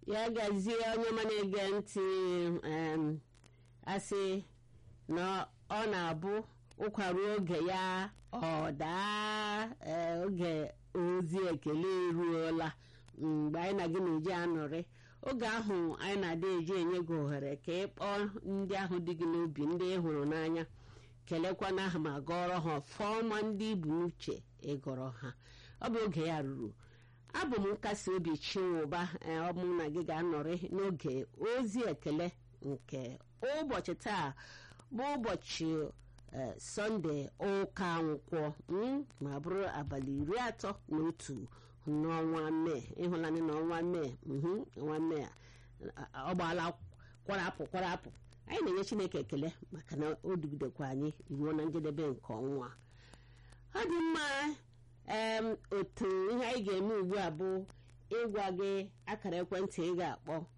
ya gazie onye ọma na-ege ntị em, asị na ọ na-abụ ụkwaruo oge ya ọ daa ee, oge ozi ekele eruola mgbe anyị na gị na-eji anọrị oge ahụ anyị na-adị eji enye gị ohere ka ị kpọọ ndị ahụ dị gị n'obi ndị ị hụrụ n'anya kelekwana ha ma gọrọ ha ọfọma ndị ibu n'uche ịgọrọ ha ọ bụ oge ya ruru abụ m nkasi obi chinwụba ee, ọ bụ na gị ga-anọrị n'oge ozi ekele nke ụbọchị taa bụ ụbọchị ee, sọnde ụka nkwọ mm, ma bụrụ abalị iri atọ na otu n'ọnwa mee ịhụlanị n'ọnwa mee mhm, ọnwa mee a, ọ gbaala kwarapụ kwarapụ anyị na-enye chineke ekele maka na o dugidekwa anyị ruo na njedebe nke ọnwa ọ dị mma em otu ihe anyị ga-eme ugbu a bụ ịgwa gị akara ekwentị ị ga-akpọ